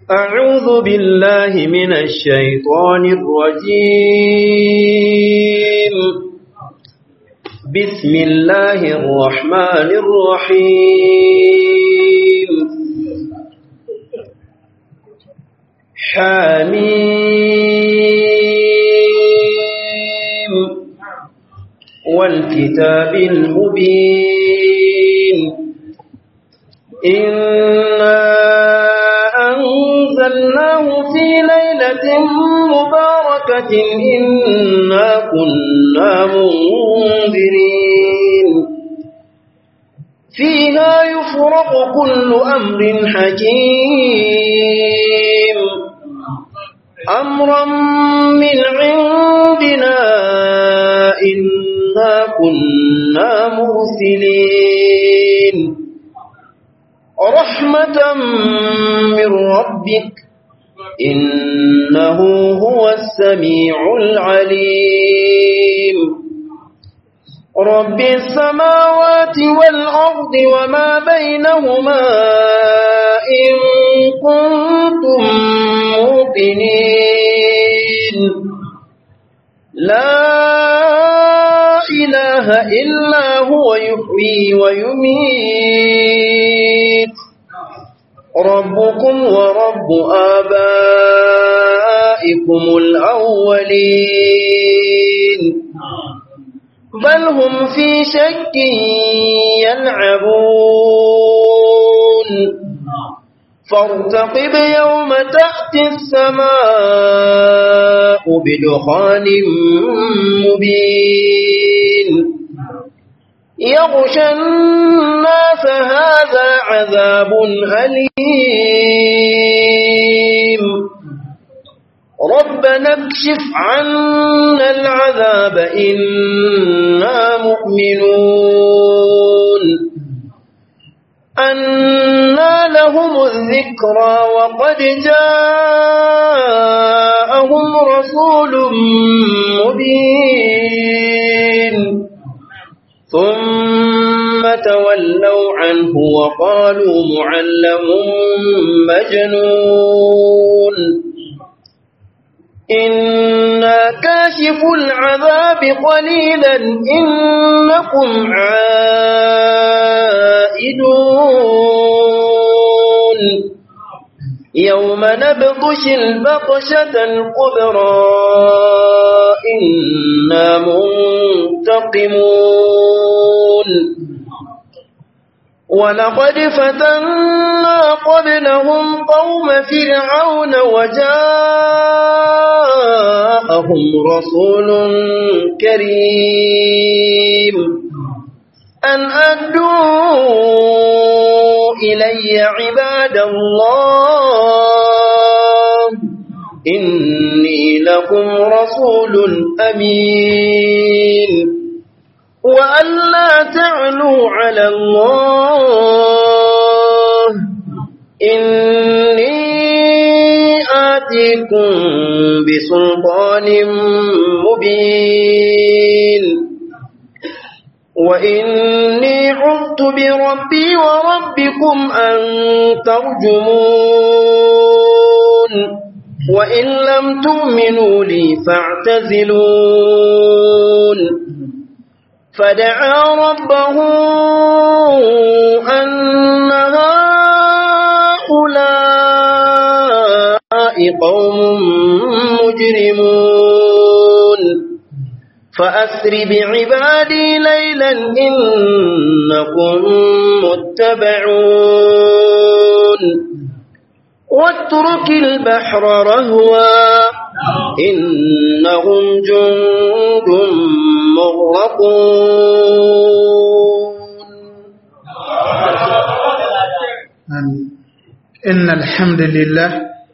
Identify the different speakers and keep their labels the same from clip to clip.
Speaker 1: أعوذ بالله من الشيطان الرجيم بسم الله الرحمن الرحيم حميم والكتاب المبين إنا أنزلناه في ليلة مباركة إنا كنا منذرين فيها يفرق كل أمر حكيم أمرا من عندنا إنا كنا مرسلين رحمة من ربك إنه هو السميع العليم رب السماوات والأرض وما بينهما إن كنتم موقنين لا إله إلا هو يحيي ويميت ربكم ورب آبائكم الأولين بل هم في شك يلعبون فارتقب يوم تأتي السماء بدخان مبين يغشى الناس هذا عذاب أليم ربنا اكشف عنا العذاب إنا مؤمنون أنا لهم الذكرى وقد جاءهم رسول مبين ثم تولوا عنه وقالوا معلم مجنون إنا كاشف العذاب قليلا إنكم عائدون يوم نبطش البطشة الكبرى إنا منتقمون ولقد فتنا قبلهم قوم فرعون وجاءهم رسول كريم أن أدوا إلي عباد الله إني لكم رسول أمين وأن لا تعلوا على الله إني آتيكم بسلطان مبين وإني عذت بربي وربكم أن ترجمون وإن لم تؤمنوا لي فاعتزلون فدعا ربه أن هؤلاء قوم مجرمون فأسر بعبادي ليلا إنكم متبعون واترك البحر رهوا إنهم جند مغرقون
Speaker 2: إن الحمد لله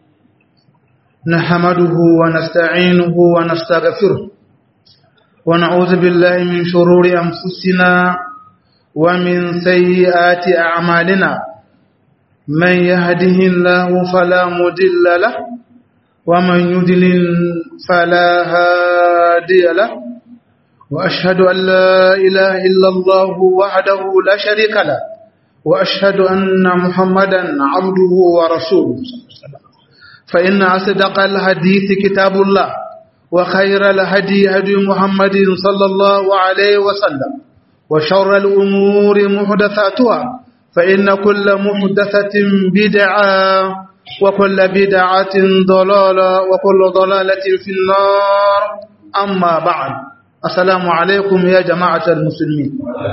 Speaker 2: نحمده ونستعينه ونستغفره ونعوذ بالله من شرور أنفسنا ومن سيئات أعمالنا من يهده الله فلا مضل له ومن يضلل فلا هادي له وأشهد أن لا إله إلا الله وحده لا شريك له وأشهد أن محمدا عبده ورسوله فإن أصدق الحديث كتاب الله وخير الهدي هدي محمد صلى الله عليه وسلم وشر الأمور محدثاتها فإن كل محدثة بدعة وكل بدعة ضلالة وكل ضلالة في النار أما بعد السلام عليكم يا جماعة المسلمين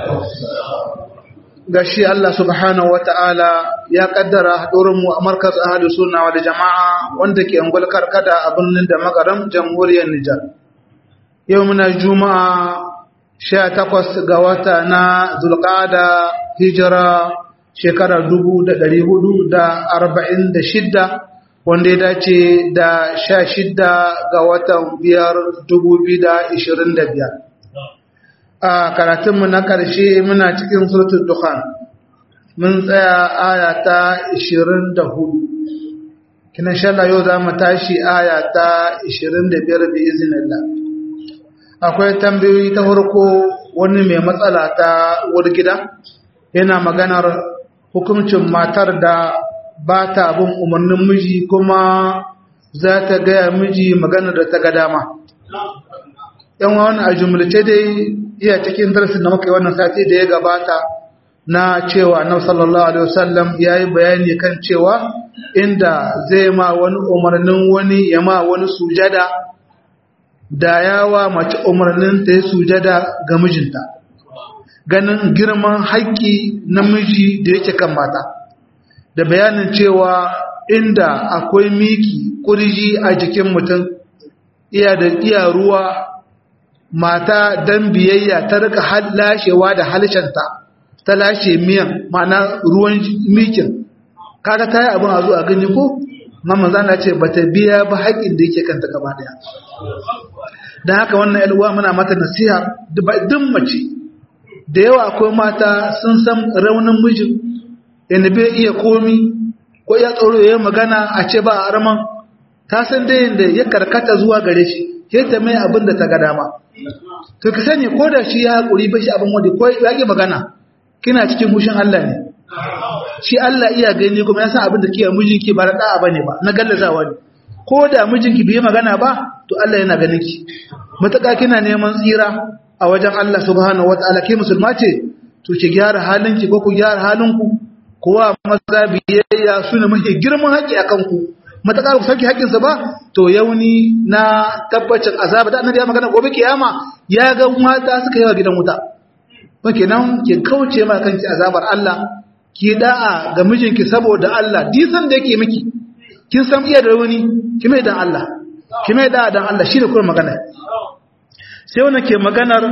Speaker 2: gashi Allah subhanahu wata'ala ya kaddara mu a markaz ahli sunna wal jama'a wanda ke angul karkada a birnin da magaram jamhuriyar Nijar yau muna juma'a 18 ga wata na zulqa'ada hijira shekarar 1446 wanda ya dace da 16 ga watan biyar 2025 a karatunmu na ƙarshe muna cikin suratul dukhan mun tsaya aya ta 24 kina shalla yau za mu tashi aya ta 25 bi iznillah akwai tambayoyi ta farko wani mai matsala ta gida yana maganar hukuncin matar da ba ta bin umarnin miji kuma za ta gaya miji maganar da ta ga dama yan wani a jumlace dai iya cikin darasin da muka yi wannan sati da ya gabata na cewa na sallallahu alaihi wasallam ya yi bayani kan cewa inda zai ma wani umarnin wani ya ma wani sujada da yawa mace umarnin ta yi sujada ga mijinta ganin girman haƙƙi na miji da yake kan mata da bayanin cewa inda akwai miki kurji a jikin mutum iya da iya ruwa mata dan biyayya ta rika lashewa da halshenta ta lashe miyan ma'ana ruwan mikin kaga ta yi abin a zo a gani ko mamman zana ce ba ta biya ba haƙin da yake kanta gaba daya don haka wannan yalwa muna mata nasiha duk mace da yawa akwai mata sun san raunin mijin yadda bai iya komi ko ya tsoro ya magana a ce ba a raman ta san dai yadda ya karkata zuwa gare shi yadda mai abin da ta ga dama to ka sani ko da shi ya haƙuri ba shi abin wanda ko ya ƙi magana kina cikin hushin Allah ne shi Allah iya gani kuma ya san abin da ke mijinki ba da ba ne ba na gallazawa ne ko da mijinki bai magana ba to Allah yana ganin ki mutaka kina neman tsira a wajen Allah subhanahu wataala ke musulma ce to ki gyara halinki ko ku gyara halinku kowa maza biyayya su ne mafi girman haƙƙi akan ku matakar ku sauki haƙƙinsa ba to yauni na tabbacin azaba da annabi ya magana gobe kiyama ya ga mata suka yawa gidan wuta ba kenan ki kauce ma kanki azabar Allah ki da'a ga mijinki saboda Allah disan da yake miki kin san iya da wani ki mai dan Allah ki mai da'a dan Allah shine kuma magana sai wannan ke maganar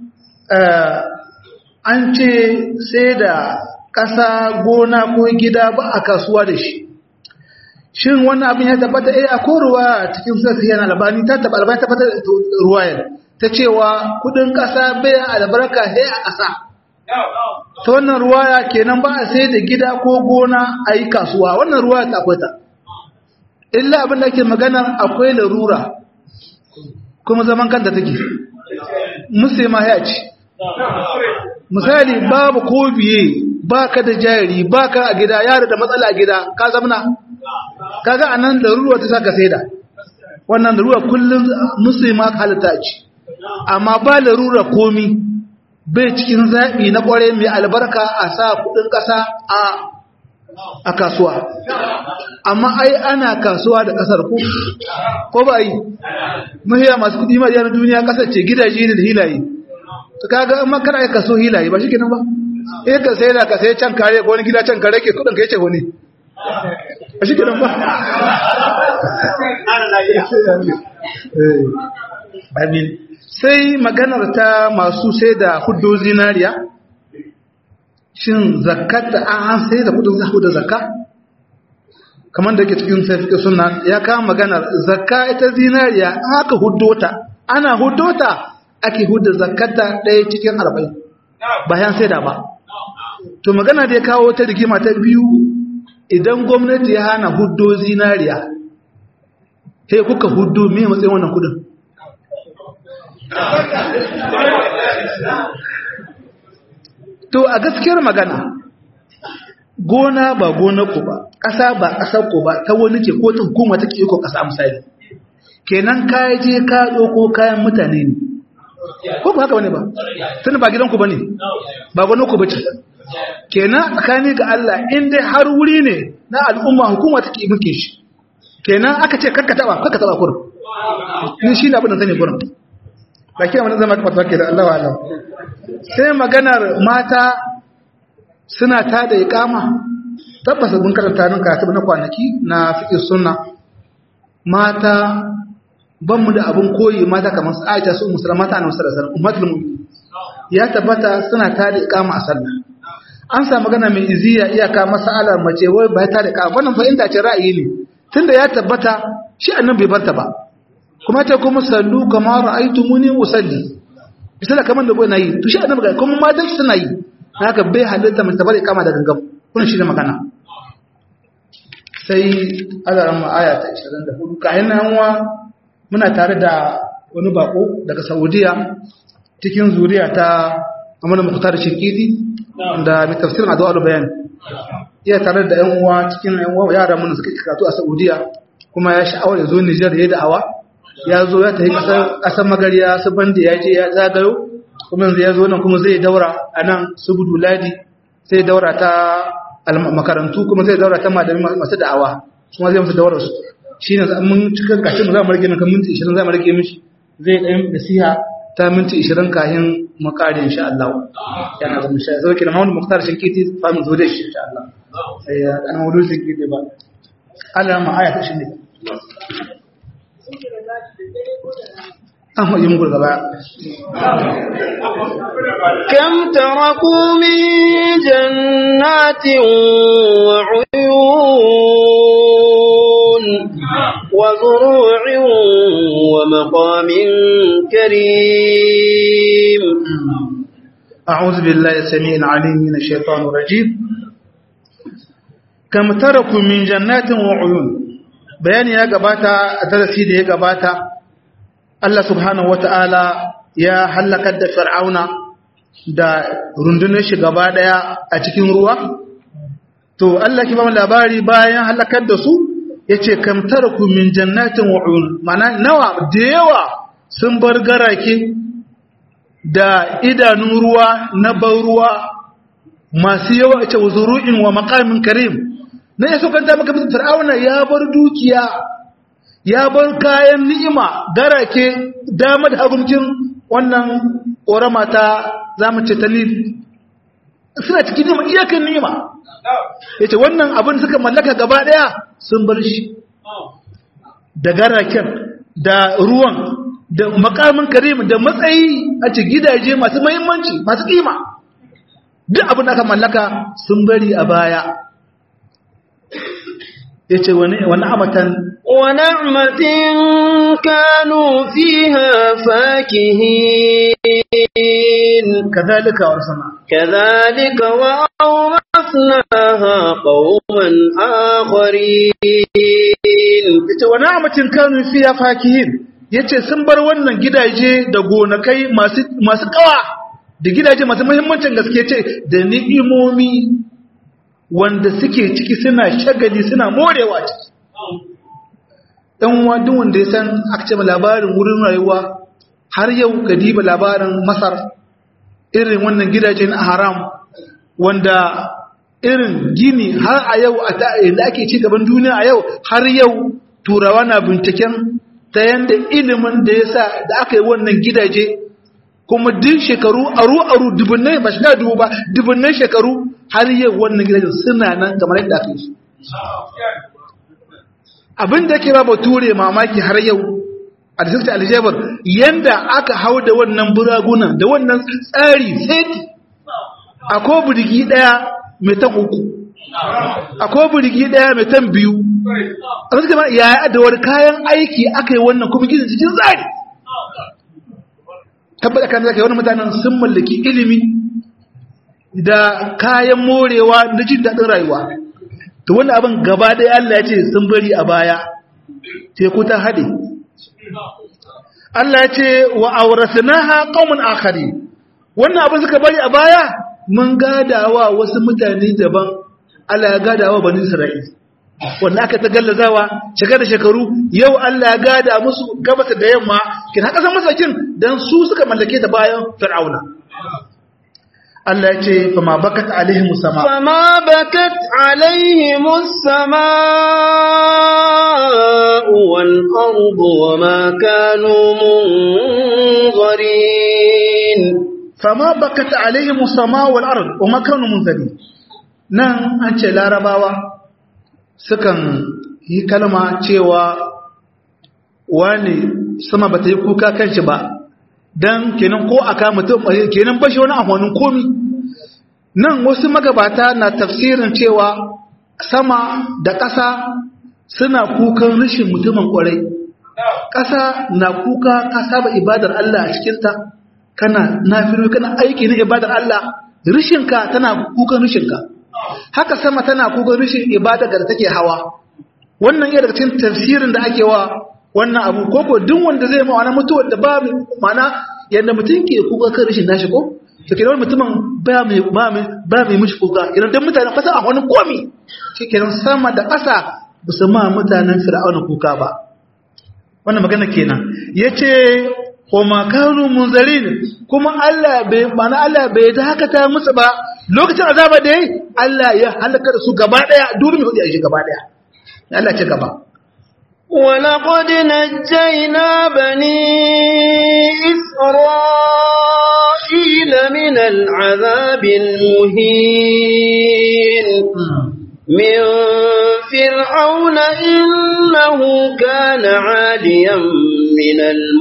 Speaker 2: an ce sai da ƙasa gona ko gida ba a kasuwa da shi shin wannan abin ya tabbata eh akwai ruwa cikin sai yana albani ta tabbata albani ta tabbata ruwayar ta cewa kudin kasa bai albarka he a kasa ta wannan ruwaya kenan ba a sai da gida ko gona a yi kasuwa wannan ruwaya ta akwai ta illa abin da ake magana akwai larura kuma zaman kanta take musulma ya ce misali babu ko biye ba ka da jari ba ka a gida yaro da matsala a gida ka zamna kaga anan larura ta saka saida wannan larura kullum musulma halitta ce amma ba larura komi bai cikin zaɓi na ƙware mai albarka a sa kuɗin ƙasa a a kasuwa amma ai ana kasuwa da ƙasar ku ko ba yi mahiya masu kuɗi ma na duniya ƙasar ce gidaje ne da hilaye to kaga in makar ai kaso hilaye ba shi kenan ba eh ka sai da ka sai can kare ko wani gida can kare ke kuɗin ka yace wani a shi kenan ba amin sai maganar ta masu sai da hudu zinariya shin zakata an sai da kudin zahu da zakka kamar da ke cikin sai suna ya kama maganar zakka ita zinariya aka huddota ana huddota ake hudda zakata ɗaya cikin arba'in bayan sai da ba to magana da ya kawo ta rigima ta biyu idan gwamnati ya hana huddo zinariya sai kuka huddo me matsayin wannan kudin to a gaskiyar magana gona ba gonar ku ba ƙasa ba ƙasar ku ba ta wani ke ko ta hukuma take iko ƙasa misali kenan ka je ka ɗauko kayan mutane ne ko ba haka bane ba tunda ba gidan ku bane ba gonar ku bace kenan tsakani ga Allah in dai har wuri ne na al'umma hukuma take mulke shi kenan aka ce karka taba karka taba kurin ni shi ne abin da sani kurin ba kira mana zama kamar ke da Allah wa Allah sai maganar mata suna ta da iqama tabbas mun karanta nan karatu na kwanaki na fiqh sunna mata ban mu da abin koyi mata kamar su Aisha su musulma mata na musulma ummatul mu'minin ya tabbata suna ta da iqama a sallah an sa magana mai iziya iyaka masalar mace wai ba ta da iqama wannan fahimta ce ra'ayi ne tunda ya tabbata shi annabi bai barta ba kuma ta kuma sallu kama ra'aytumuni usalli misala kaman da bai nayi to shi annabi ga kuma matan shi suna yi haka bai halitta mun tabari kama da gangam wannan shi ne magana sai azaran mu aya ta 24 kayan nan wa muna tare da wani bako daga Saudiya cikin zuriya ta Muhammad Mukhtar Shirkiti da mai tafsirin Adwa bayan iya tare da yan uwa cikin yan uwa yara mun suka karatu a Saudiya kuma ya sha'awar ya zo Niger ya da'awa ya zo ya tafi kasar kasar Magariya su bande ya je ya zagayo kuma yanzu ya zo nan kuma zai daura a nan Subudu Ladi sai daura ta makarantu kuma zai daura ta malami masu da'awa kuma zai musu daura su shine mun cikin kashin mu za mu rage nan kan minti 20 za mu rage mishi zai ɗan nasiha ta minti 20 kahin mu kare insha Allah yana da musha zo kina Muhammad Mukhtar Shinkiti fa mu zo da shi insha Allah sai an wudu Shinkiti ba Allah ma aya ta shi ne an hoji muku gaba
Speaker 1: كم تركوا من جنات وعيون وزروع ومقام كريم
Speaker 2: أعوذ بالله السميع العليم من الشيطان الرجيم كم تركوا من جنات وعيون بيان يا غباتا درسي da ya gabata Allah subhanahu wata'ala ya halakar da fir'auna da rundunar shi gaba daya a cikin ruwa to Allah ki ba mu labari bayan halakar da su yace kam taraku min jannatin wa uyun mana nawa da yawa sun bar garake da idanun ruwa na ban ruwa masu yawa a ce zuru'in wa maqamin karim na yaso kanta maka mutum fir'auna ya bar dukiya ya bar kayan ni'ima garake dama da hagunkin wannan ƙorama ta zamu ce ta nil suna cikin ni'ima iyakan ni'ima ya ce wannan abin suka mallaka gaba ɗaya sun bar shi da garaken da ruwan da makamin karim da matsayi a ce gidaje masu mahimmanci masu ƙima duk abin da aka mallaka sun bari a baya ya ce wani amatan
Speaker 1: ونعمة كانوا فيها فاكهين
Speaker 2: كذلك ورسنا
Speaker 1: كذلك وأورثناها قوما آخرين
Speaker 2: yace wa na'matin kanu fiya fakihin yace sun bar wannan gidaje da gonakai masu masu kawa da gidaje masu muhimmancin gaske yace da ni'imomi wanda suke ciki suna shagali suna morewa ciki dan wadin wanda ya san aka ce labarin wurin rayuwa har yau diba labarin Masar irin wannan gidajen haram wanda irin gini har a yau a da ake ci gaban duniya a yau har yau turawa na binciken ta yanda ilimin da ya sa da aka yi wannan gidaje kuma duk shekaru aru aru dubunnai ba shiga dubu ba dubunnai shekaru har yau wannan gidajen suna nan kamar yadda aka yi su abin da ke ba bature mamaki har yau a district aljabar yanda aka hau da wannan buragunan da wannan tsari seti akwai burgi daya mai tan uku akwai burgi daya mai tan biyu a wasu kamar yaya da wani kayan aiki aka yi wannan kuma gidan cikin tsari tabbata kan zaka yi wani mutanen sun mallaki ilimi da kayan morewa na jin daɗin rayuwa to wani abin gaba ɗaya Allah ya ce sun bari a baya teku ta haɗe Allah ya ce wa aurasnaha qaumun akhari wannan abin suka bari a baya mun gadawa wasu mutane daban Allah ya gada wa bani Isra'il wanda aka ta gallazawa shekara da shekaru yau Allah ya gada musu gabata da yamma kin haka san masakin dan su suka mallake ta bayan Fir'auna Allah ya ce fa ma bakat alaihim sama
Speaker 1: فما بكت عليهم السماء والأرض وما كانوا منظرين
Speaker 2: fama bakat alaihim sama wal ard wa ma kanu munzari nan an ce larabawa sukan yi kalma cewa wani sama bata yi kuka kanshi ba dan kenan ko aka mutum kenan bashi wani amfanin komi nan wasu magabata na tafsirin cewa sama da ƙasa suna kukan rashin mutumin ƙwarai ƙasa na kuka ka saba ibadar Allah a cikinta kana nafiru kana aiki na ibadar Allah rishinka tana kukan rishinka haka sama tana kukan rishin ibadar da take hawa wannan yana daga cikin tafsirin da ake wa wannan abu koko duk wanda zai mawa mutuwar da ba mana yadda mutum ke kuka kan rishin nashi ko to kenan mutumin ba mai ba mai ba mai mishi kuka idan dan mutanen kasa a wani komi kenan sama da ƙasa ba su ma mutanen fir'auna kuka ba wannan magana kenan yace ko makanu munzarin kuma Allah bai mana Allah bai dakata musu ba lokacin azaba da yayi Allah ya halaka da su gaba daya dole mu hudi shi gaba daya Allah ce gaba
Speaker 1: ولقد نجينا بني إسرائيل من العذاب المهين من فرعون إنه كان عاليا من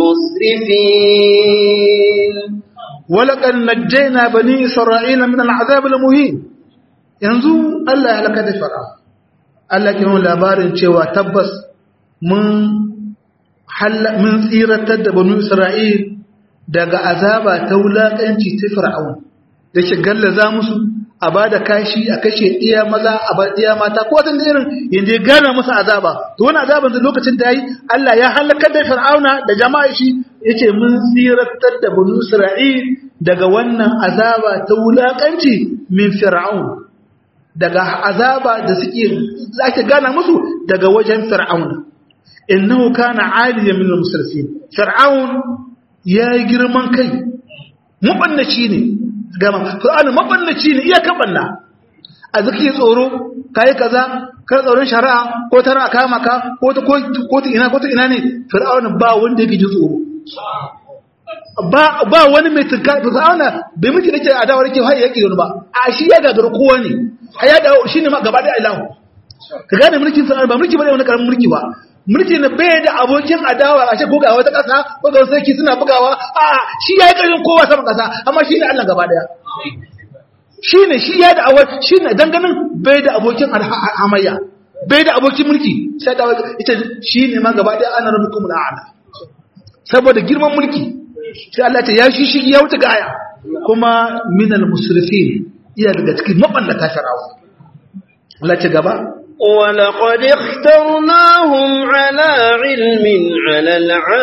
Speaker 1: المسرفين
Speaker 2: ولقد نجينا بني إسرائيل من العذاب المهين yanzu Allah ya halaka da fara Allah ke nuna labarin cewa tabbas mun mun tsiratar da banu Isra'il daga azaba ta wulakanci ta Fir'aun da ke gallaza musu a ba da kashi a kashe iya maza a ba iya mata ko wata irin yanda ya gana musu azaba to wani azaban da lokacin da yi Allah ya halakar da Fir'auna da jama'a shi yace mun tsiratar da banu Isra'il daga wannan azaba ta wulakanci min Fir'aun daga azaba da suke zaki gana musu daga wajen Fir'auna innahu kana aliyan min al-musrifin Fir'aun ya yi girman kai mabannaci ne gama Qur'ani mabannaci ne iya kabanna a zaki tsoro kai kaza kar tsoron shari'a ko tara kama ka ko ta ko ta ina ko ta ina ne Fir'auna ba wanda yake ji tsoro ba ba wani mai tunka Fir'auna bai miki nake adawa nake hai yake wani ba a shi ya gagara kowa ne ai ya dawo shine ma gaba da ilahu ka gane mulkin Fir'auna ba mulki bane wani karamin mulki ba mulki na bai da abokin adawa a ce ko ga wata ƙasa ko ga sarki suna bugawa a shi ya yi ƙarfin kowa sama ƙasa amma shi ne Allah gaba daya shi ne shi ya da awar shi ne ganin bai da abokin hamayya bai da abokin mulki sai da ita shi ne ma gaba daya ana rabu kuma ala saboda girman mulki sai Allah ta ya shi shi ya wuce gaya kuma minal musrifin iya daga cikin mabannata sharawa Allah ce gaba
Speaker 1: ولقد اخترناهم على علم على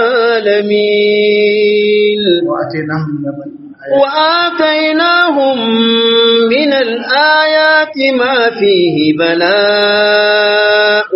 Speaker 1: العالمين وآتيناهم من الآيات ما فيه بلاء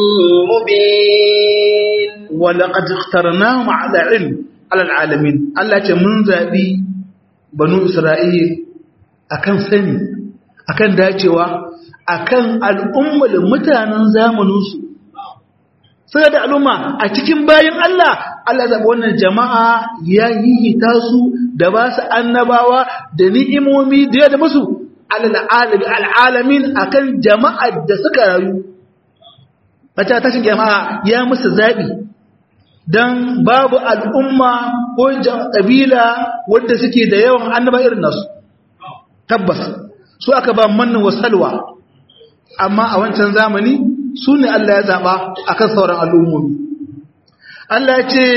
Speaker 1: مبين
Speaker 2: ولقد اخترناهم على علم على العالمين الله من ذابي بنو إسرائيل أكن سني أكن داcewa akan al'ummar mutanen zamaninsu suna da al'umma a cikin bayan Allah Allah zaɓa wannan jama'a ya yiyita su da ba su annabawa da ni'imomi da ya da musu al'alamin akan jama'ar da suka rayu wata tashin jama'a ya musu zaɓi don babu al'umma ko ƙabila wadda suke da yawan annaba irin nasu tabbas su aka ba mannan wasalwa amma a wancan zamani su ne Allah ya zaɓa a kan sauran al'ummomi. Allah ya ce,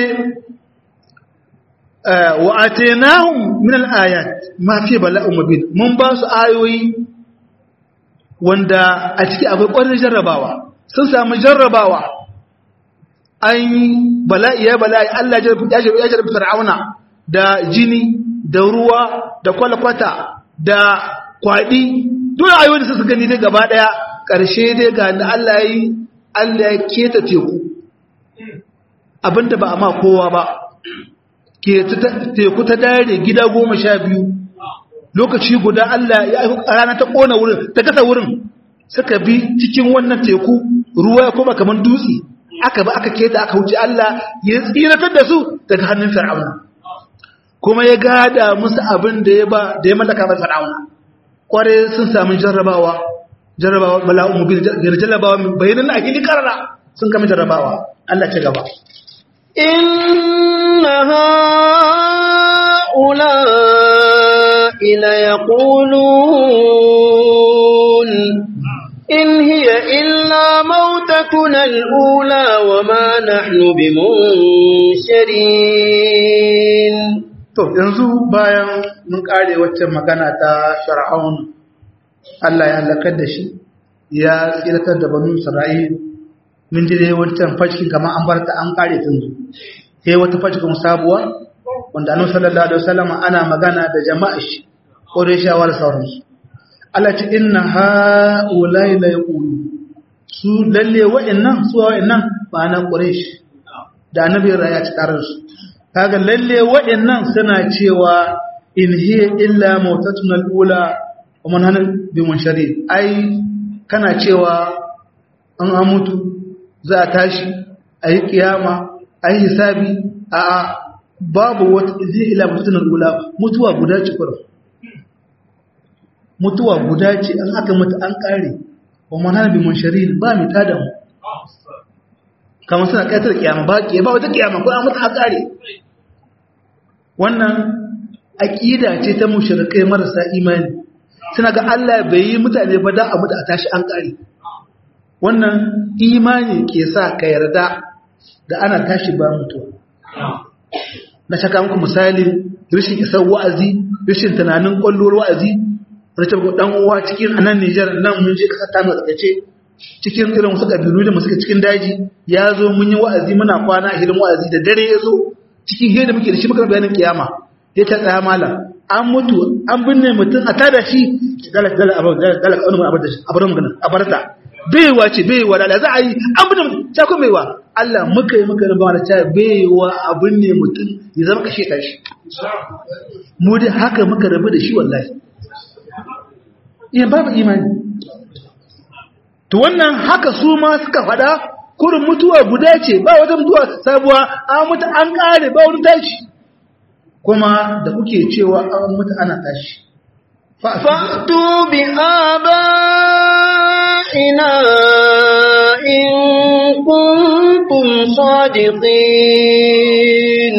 Speaker 2: wa a tenahun min al'ayat mafi bala'un mabin, mun ba su ayoyi wanda a ciki akwai ƙwarin jarrabawa, sun sami jarrabawa, an yi bala'i ya bala'i Allah ya jarrabi fir'auna da jini, da ruwa, da kwalkwata, da kwaɗi, duk ayoyin da su gani dai gaba daya karshe dai ga da Allah yi Allah ya keta teku abinda ba a ma kowa ba ke teku ta dare gida goma sha biyu lokaci guda Allah ya rana ta kona wurin ta kasa wurin suka bi cikin wannan teku ruwa ya koma kamar dutse aka ba aka keta aka wuce Allah ya tsiratar da su daga hannun fir'auna kuma ya gada musu abin da ya ba da ya mallaka ba fir'auna kware sun samu jarrabawa jarrabawa bala'u mubin jarrabawa bayanan a hili karara sun kama jarrabawa Allah ce gaba
Speaker 1: inna ha'ula'i la yaqulun إن هي إلا موتتنا الأولى وما نحن بمنشرين
Speaker 2: to yanzu bayan mun kare wacce magana ta shar'aun Allah ya halakar da shi ya tsiratar da banu Isra'il mun ji dai wancan fashin kamar an barta an kare tun zu sai wata fashin sabuwa wanda annabi sallallahu alaihi wasallam ana magana da jama'a shi ko da shawara sauransu Allah ce inna ha'ulai la yaqulu su lalle wa'annan su wa'annan ba na quraish da annabi ya ci karar su kaga lalle wa'annan suna cewa in hiya illa mautatuna al-ula wa man hana bi munshari ai kana cewa an amutu za a tashi ayi kiyama ayi hisabi a a babu wata zai ila mautatuna al-ula mutuwa guda ce kurum mutuwa guda ce an aka mutu an kare wa manhana bi munshari ba mi tada mu kamar suna kaitar kiyama ba ke ba wata kiyama ko an mutu an kare wannan aqida ce ta mushrikai marasa imani suna ga Allah bai yi mutane ba da abu da a tashi an kare wannan imani ke sa ka yarda da ana tashi ba mutuwa na shaka muku misali rashin isar wa'azi rashin tunanin kwallon wa'azi wani ce dan uwa cikin anan Nijar nan mun je kasa ta matsakace cikin irin wasu kabilu da suke cikin daji ya zo mun yi wa'azi muna kwana a hirin wa'azi da dare ya zo cikin hiyar da muke da shi muka bayanin kiyama ya ta tsaya malam an mutu an binne mutum a tada shi dalak dalak abu dalak anu abu da shi abu magana a barta baiwa ce baiwa da za a yi an binne mutum ta kuma baiwa Allah muka yi muka ba da ta baiwa a binne mutum ya zama kashe ta shi mu dai haka muka rabu da shi wallahi iya babu imani to wannan haka su ma suka fada kurin mutuwa guda ce ba wata mutuwa sabuwa an mutu an kare ba wani tashi kuma da kuke cewa an mutu ana tashi
Speaker 1: fa'tu bi aba'ina in kuntum sadiqin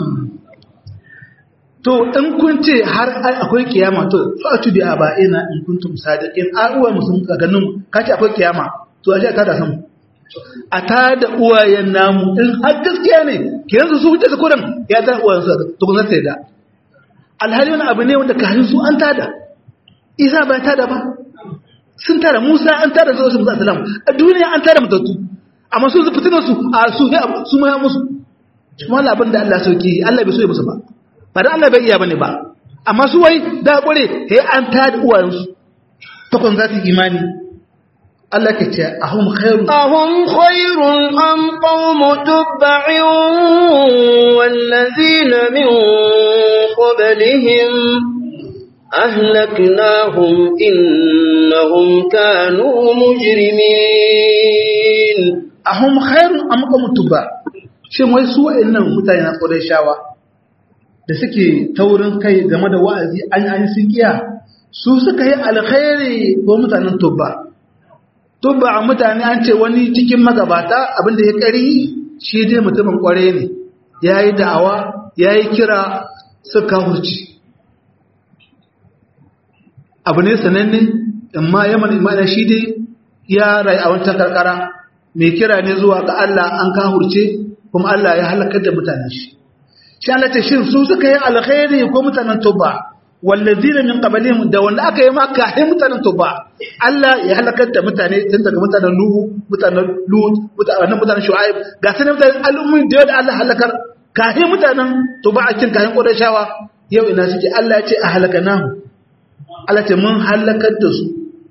Speaker 2: to in kun ce har akwai kiyama to fa'tu bi aba'ina in kuntum sadiqin a uwa musun ka ganin kace akwai kiyama to a ce ka da san a ta da uwayen namu in har gaskiya ne ke yanzu su wuce su kudan ya ta uwayen su to kun sai da alhali wani abu ne wanda ka su an tada isa bai tada ba sun tada musa an tada su wasu musa salam a duniya an tada mutattu amma su fitinar su a su su ma musu kuma labin da Allah sauki Allah bai so ya musu ba ba da Allah bai iya bane ba amma su wai da kure he an tada uwayensu ta kun za su imani Allah ke ce ahum khairu
Speaker 1: ahum khairun am qawmu tubba'in wallazina min qablihim ahlaknahum innahum kanu mujrimin
Speaker 2: ahum khairun am qawmu tubba shin wai su wa'annan mutane na shawa? da suke taurin kai game da wa'azi an yi sun kiya su suka yi alkhairi ko mutanen tubba tubba a mutane an ce wani cikin magabata abinda ya kari shi dai mutumin kware ne ya yi da'awa ya yi kira suka hurci abu ne sananne amma yaman imana shi dai ya rai a wancan karkara mai kira ne zuwa ga Allah an kahurce kuma Allah ya halakar da mutanen shi shi Allah ce shin su suka yi alkhairi ko mutanen tuba wallazina min qablihim da wanda aka yi maka hai mutanen tuba Allah ya halakar da mutane tun daga mutanen Nuhu mutanen Lut mutanen mutanen Shu'aib ga sanin mutanen al'ummi da yadda Allah halakar kahi mutanen tuba a cikin kahin Qurayshawa yau ina suke Allah ya ce a halakanahu Allah ce mun halakar da su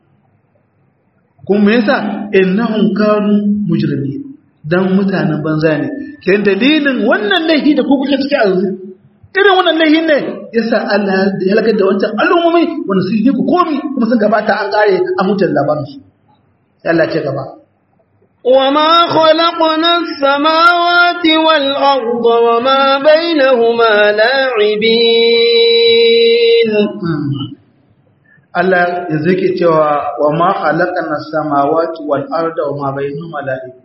Speaker 2: kuma yasa innahum kanu mujrimin dan mutanen banza ne kenan dalilin wannan laifi da ku kuke ciki a yanzu irin wannan laifin ne yasa Allah ya halakar da wancan al'ummomi wanda sun yi ku komi kuma sun gabata an kare a mutan labarin su Allah ce gaba
Speaker 1: وما خلقنا السماوات والأرض وما بينهما لاعبين
Speaker 2: Allah ya zake cewa wa ma khalaqana samawati wal arda wa ma bainahuma la'ib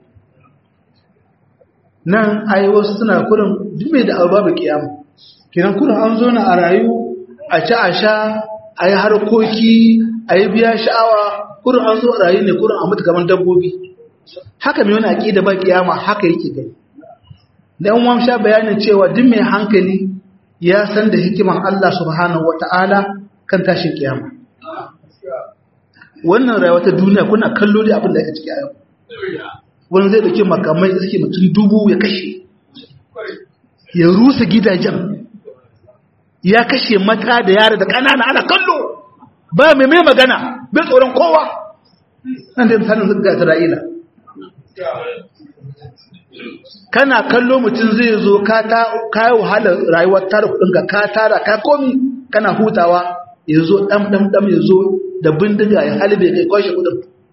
Speaker 2: nan ai wasu suna kurin dume da babu kiyama kiran kurin an zo na a rayu a ci a sha a yi harkoki a yi biya sha'awa kurin an zo a rayu ne kurin a mutu kamar dabbobi haka mai wani aƙida ba kiyama haka yake gani da yan wamsha bayanin cewa duk mai hankali ya san da hikiman Allah subhanahu wata'ala kan tashin kiyama wannan rayuwa ta duniya kuna kallo da abin da yake ciki a yau wani zai dauki makamai da suke mutum dubu ya kashe ya rusa gidajen ya kashe mata da yara da ƙanana ana kallo ba mai mai magana bai tsoron kowa nan da misalin zuga isra'ila kana kallo mutum zai zo ka ta kayi wahalar rayuwar tara kudinka ka tara ka komi kana hutawa ya zo ɗan ɗan ɗan ya zo da bindiga ya halibe kai kwashe kudin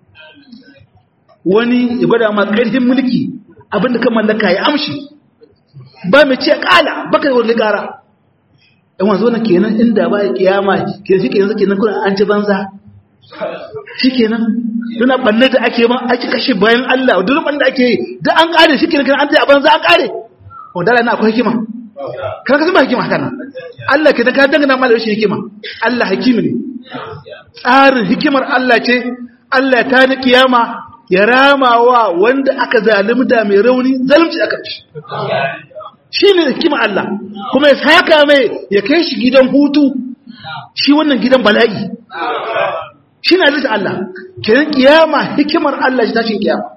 Speaker 2: wani ya gwada ma ƙarfin mulki abinda kan mallaka ya amshi ba mai ce ƙala baka wani ƙara yan wanzu wani kenan inda ba ya kiyama kenan shi kenan kenan kuna an ci banza shi kenan duna banne da ake ma ake kashe bayan Allah duk banne da ake yi da an ƙare shi kenan an ce a banza an ƙare wadala na akwai hikima kan kasu ba hikima haka nan Allah ke da ka dangana ma da rashin hikima Allah hakimi ne tsarin hikimar Allah ce Allah ta ni kiyama ya rama wa wanda aka zalimta mai rauni zalunci aka ci shi ne hikimar Allah kuma ya saka mai ya kai shi gidan hutu shi wannan gidan bala'i shi na zai Allah kenan kiyama hikimar Allah shi tashin kiyama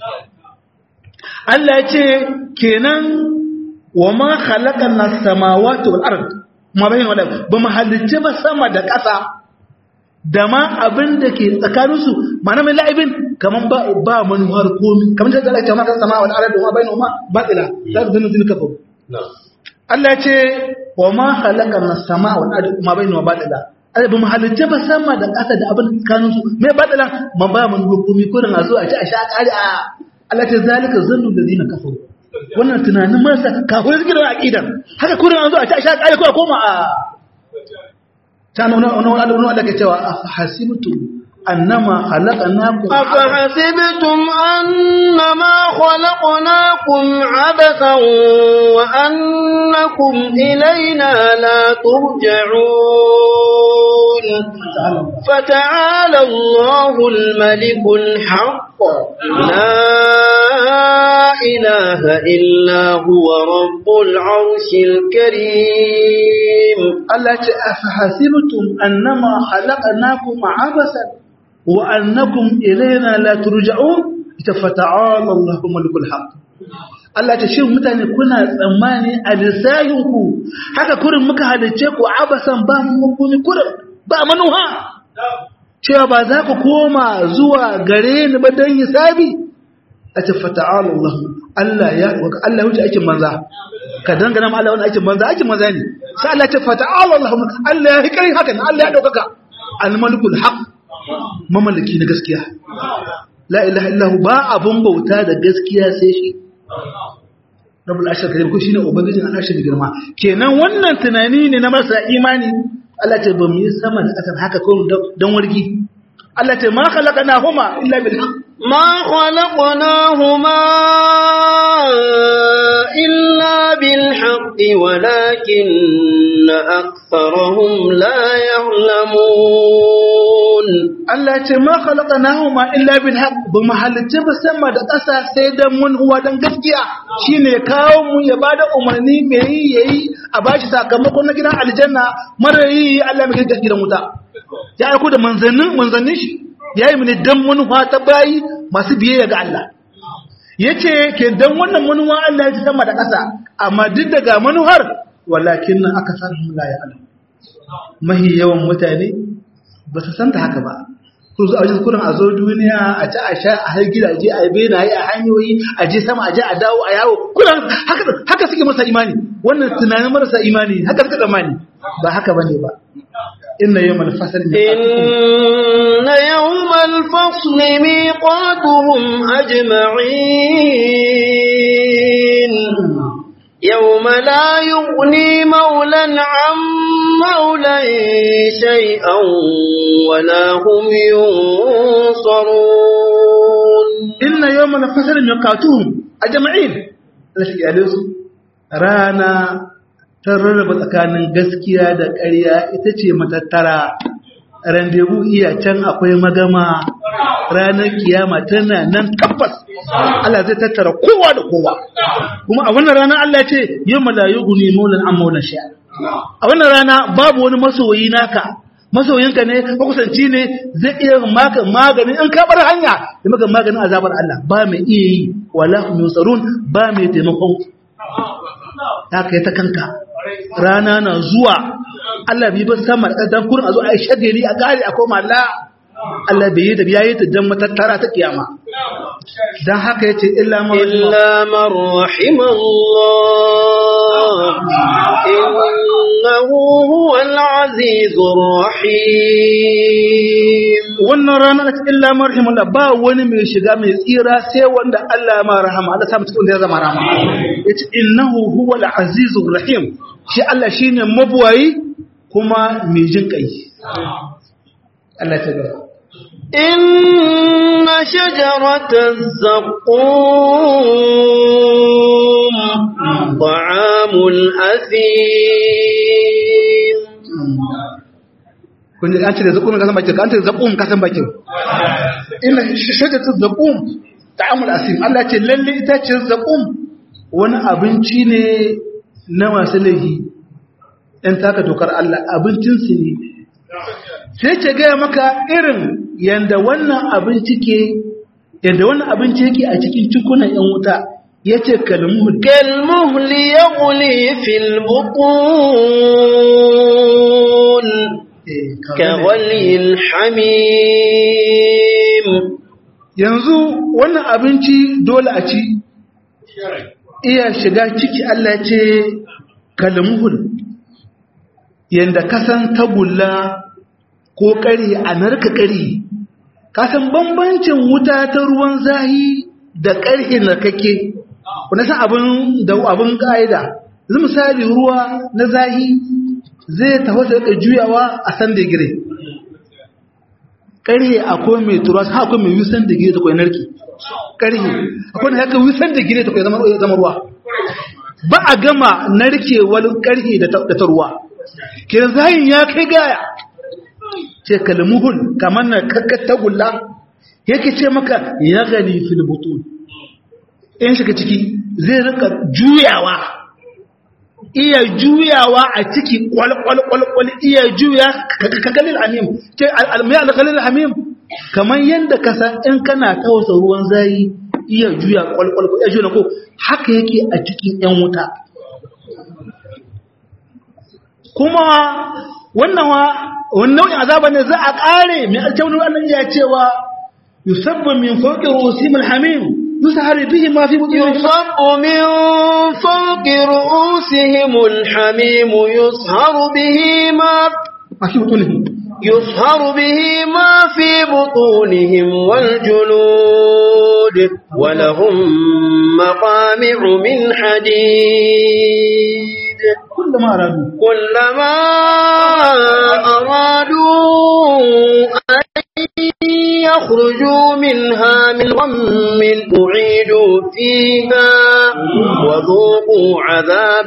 Speaker 2: Allah ya ce kenan wa ma khalaqan as-samawati wal ard ma bayin wala ba mu halicce ba sama da ƙasa da ma abin da ke tsakanin su ma'ana mai la'ibin kaman ba ba manuwar komi kaman da Allah ya ce ma kan sama wal ard ma bayin ma batila za ka zama zin kafa Allah ya ce wa ma khalaqan as-samaa wal ard ma bayin ma batila ai ba mu halicce ba sama da ƙasa da abin tsakanin su me batila man ba manuwar komi ko da zo a ci a sha kare a Allah ta zalika zannu ladina kafaru wannan tunanin marasa kafin suke da aƙidar haka kurin an zo a ci a sha ƙari ko a koma a ta nuna wani wani da ke cewa a hasibtu annama khalaqnakum
Speaker 1: أفحسبتم أنما خلقناكم عبثا وأنكم إلينا لا ترجعون فتعالى الله الملك الحق لا إله إلا هو رب العرش الكريم
Speaker 2: Allah ce afahasibtum annama khalaqnakum abasan wa annakum ilayna la turja'un ita fata'ala Allahu malikul haqq Allah ce shin mutane kuna tsammani a lissayinku haka kurin muka halice ku abasan ba mu kurin ba manuha cewa ba za ku koma zuwa gare ni ba don hisabi a ce fata'ala Allah Allah ya Allah wuce aikin manza ka dangana ma Allah wani aikin manza aikin manza ne sai Allah ce fata'ala Allah Allah ya hikari haka Allah ya daukaka al-malikul haq mamallaki na gaskiya la ilaha illahu ba abun bauta da gaskiya sai shi rabbul ashar karim ko shine ubangijin al'ashar da girma kenan wannan tunani ne na marasa imani Allah ce ba mu yi sama da ƙasar haka ko don wargi Allah ce ma khalaqana huma illa bil haqq
Speaker 1: ما خلقناهما إلا بالحق ولكن أكثرهم لا يعلمون
Speaker 2: Allah ce ma khalaqana huma illa bil haqq ba mu halitta ba sama da ƙasa sai dan mun huwa dan gaskiya shine kawo mu ya bada umarni me yi yayi a bashi sakamakon na gidan aljanna mara yi Allah mai gaskiya gidan wuta ya aiko da manzannin manzannin shi yayi mu ne dan manufa ta bayi masu biyayya ga Allah yace ke dan wannan manufa Allah ya ci sama da ƙasa amma duk daga manuhar walakin aka san la ya alam mahi yawan mutane ba su san ta haka ba ku zo a ji kurin a zo duniya a ci a sha a har gidaje a benaye a hanyoyi a je sama a je a dawo a yawo kullum haka haka suke masa imani wannan tunanin marasa imani haka suka tsammani ba haka bane ba inna yawmal fasl
Speaker 1: إن يوم الفصل ميقاتهم أجمعين يوم لا يغني مولا عن مولا شيئا ولا هم ينصرون
Speaker 2: inna yawmal fasl miqatuhum ajma'in Allah shi ya su rana ta rarraba tsakanin gaskiya da ƙarya ita ce matattara randebu iya can akwai magama ranar kiyama tana nan tabbas Allah zai tattara kowa da kowa kuma a wannan rana Allah ce yi malayu guni maulan an maulan sha a wannan rana babu wani masoyi naka masoyinka ne makusanci ne zai iya maka magani in ka bar hanya da maka maganin azabar Allah ba mai iya yi wala hum yusarun ba mai taimakon haka ta kanka rana na zuwa Allah bai bar sama da dan kurin a zo a yi shagali a gari a koma la Allah bai yi da yayi ta dan matattara ta kiyama dan haka yace illa ma
Speaker 1: إلا من رحم الله إنه هو العزيز الرحيم
Speaker 2: wannan rana ta illa ma rahimullah ba wani mai shiga mai tsira sai wanda Allah ma rahama Allah sa mutum da ya zama rahama yace innahu huwal azizur rahim shi Allah shine mabuwayi kuma mai jin kai Allah ta gaba
Speaker 1: إن شجرة الزقوم طعام الأثيم
Speaker 2: kun ji an ce da zakum ka san bakin ka an ce da zakum ka san bakin ina shajatu zakum ta'amul asim Allah ce lalle ita ce zakum wani abinci ne na masu laifi ɗan taka dokar Allah abincin su ne sai ce gaya maka irin yanda wannan abinci ke yanda wannan abinci yake a cikin cikunan yan wuta yace kalmuhu
Speaker 1: كالمهل يغلي في البطون كغلي الحميم
Speaker 2: yanzu wannan abinci dole a ci iya shiga ciki Allah ce kalmuhul yanda kasan tagulla ko ƙari a narka ƙari kasan bambancin wuta ta ruwan zahi da ƙarhe narkake wanda san abin da abin ƙa'ida zai misali ruwa na zahi zai tafasa da juyawa a san digiri ƙarhe akwai mai turas ha akwai mai wisan digiri ta kwai narki ƙarhe akwai da haka wisan digiri ta kwai zama ruwa ba a gama narkewar ƙarhe da ta ruwa kiran zahin ya kai gaya ce kalmuhul kamar na kakkar tagulla yake ce maka ya gani fil butun in shiga ciki zai rika juyawa iya juyawa a ciki kwal-kwal-kwal iya juya kagalil hamim ce almai algalil hamim kamar yadda ka san in kana tausa ruwan zayi iya juya kwal-kwal iya juya ko haka yake a cikin yan wuta kuma wannan wa wannan nau'in azaba ne za a kare mai alkawar wannan ya cewa yusabbu min fawqi rusimil hamim يسهر به ما في بطونهم
Speaker 1: يصب من فوق رؤوسهم الحميم يصهر به ما
Speaker 2: ما في بطونهم
Speaker 1: يصهر به ما في بطونهم والجلود ولهم مقامع من حديد
Speaker 2: كلما أرادوا
Speaker 1: كلما أرادوا أن يخرجوا منها من غم أعيدوا فيها وذوقوا عذاب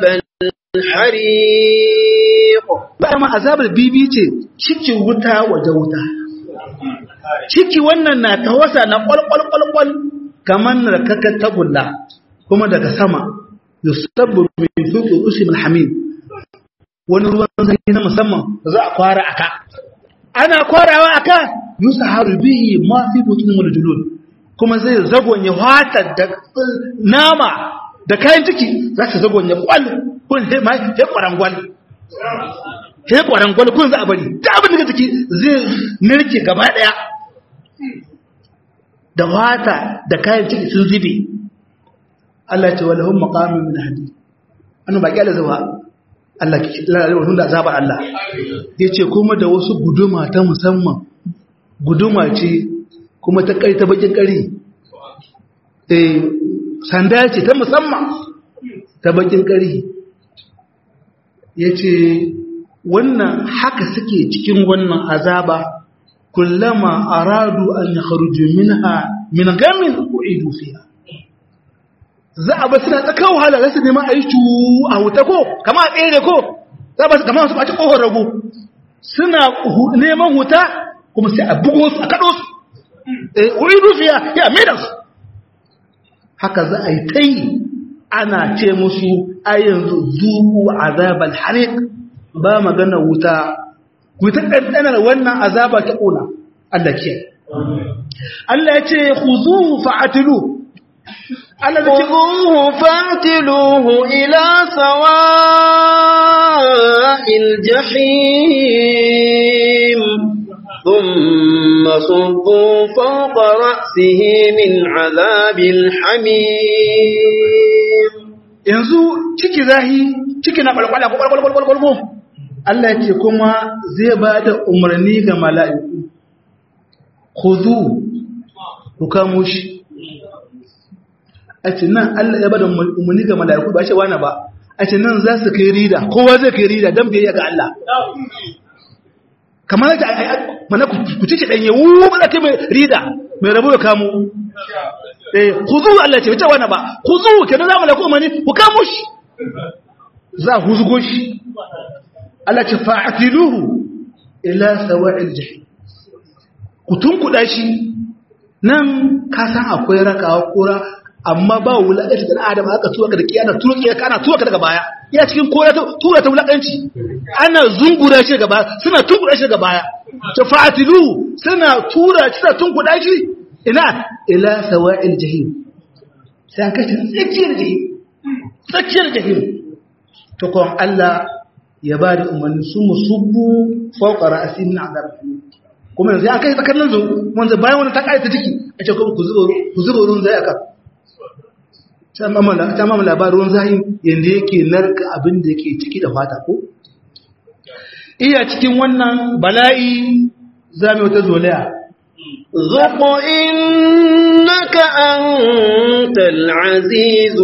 Speaker 1: الحريق
Speaker 2: dama azabar bibi ce ciki wuta waje wuta ciki wannan na tawasa na kwalkwalkwalkwal kamar rakakar tagulla kuma daga sama yusabbu min fuqi usim alhamim wani ruwan sanyi na musamman da za a kwara aka ana kwarawa aka yusaharu bihi ma fi butun wal julud kuma zai zagonye wata da nama da kayan ciki za su zagonye kwal kun sai ma sai kwarangwal sai kwarangwal kun za a bari da abin da ciki zai narke gaba daya da wata da kayan ciki sun zube Allah ce walahum maqamin min hadid annu baki Allah zuwa Allah ki lalewar da azabar Allah yace kuma da wasu guduma ta musamman guduma ce kuma ta kai ta bakin kari eh sanda ce ta musamman ta bakin kari yace wannan haka suke cikin wannan azaba kullama aradu an yakhruju minha min gamin uidu fiha za a ba suna tsakar wahala za su nema a yi cu a wuta ko kama a tsere ko za ba su kama su ɓaci ƙofar rago suna neman wuta kuma sai a bugo su a kaɗo su wuri rufiya ya maida su haka za a yi ta yi ana ce musu a yanzu zuku azabal harik ba magana wuta ku ta ɗanɗanar wannan azaba ta ƙona Allah ke Allah ya ce ku zuhu fa'atilu
Speaker 1: خذوه فاعتلوه إلى سواء الجحيم ثم صبوا فوق رأسه من عذاب الحميم
Speaker 2: yanzu ciki zahi ciki na kwalkwala ko kwalkwalkwalkwalkwalko Allah ya ce kuma zai ba da umarni ga mala'iku khudu ku kamo shi a ce nan Allah ya bada umarni ga mala'iku ba ce wani ba a ce nan za su kai rida kowa zai kai rida don biyayya ga Allah kamar da mana ku ci ɗanye wuwu ba kai mai rida mai rabu da kamo eh ku zuwa Allah ce wace wani ba ku zuwa ke nan za mu laku umarni ku kamo shi za ku zugo shi Allah ce fa'atiluhu ila sawa'il jahim ku tunkuɗa shi nan ka san akwai rakawa kura amma ba wulaƙanci da adam aka tura ka da kiyana tura ka kana tura ka daga baya ina cikin kora ta tura ta wulaƙanci ana zungura shi daga baya suna tunkura shi daga baya ta fatilu suna tura shi suna tunkuda shi ina ila sawa'il jahim sai an kashi tsakiyar jahim tsakiyar jahim to kon Allah ya ba da umarni su musubbu fawqa ra'si min azab kuma yanzu an kai tsakanin zu wanda bayan wani ta kai ta ciki a ce ku zuba ku zuba ruwan zai aka ta mamu labarin zahin yadda yake narka abin da yake ciki da fata ko? iya cikin wannan bala'i za mu wata zolaya
Speaker 1: ذق إنك أنت العزيز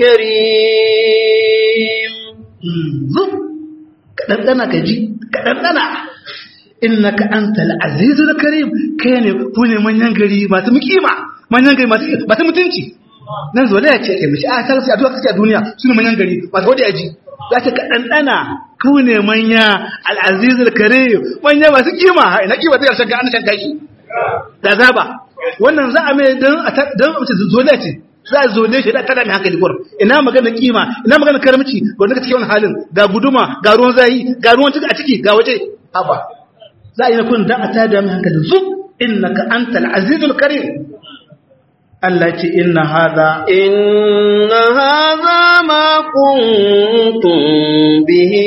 Speaker 1: الكريم
Speaker 2: zuk kaɗanɗana ka ji kaɗanɗana innaka anta al-azizul karim kai ne ku ne manyan gari masu mukima manyan gari masu mutunci nan zo ya ce mishi a ta a duka a duniya su ne manyan gari masu wadda yaji za ta ka ɗanɗana ku ne manya al'azizul kare manya masu kima ina kima ta yarshen an shan kashi da zaba wannan za a mai don a mace zole ce za a zole shi da tada mai hankali gwar ina magana kima ina magana karamci ga wanda cikin halin ga guduma ga ruwan zahi ga ruwan ciki a ciki ga waje haba za a yi na kun dan a tada mai hankali zub innaka antal azizul karim Allah ce inna hada
Speaker 1: inna hadha ma kuntum bihi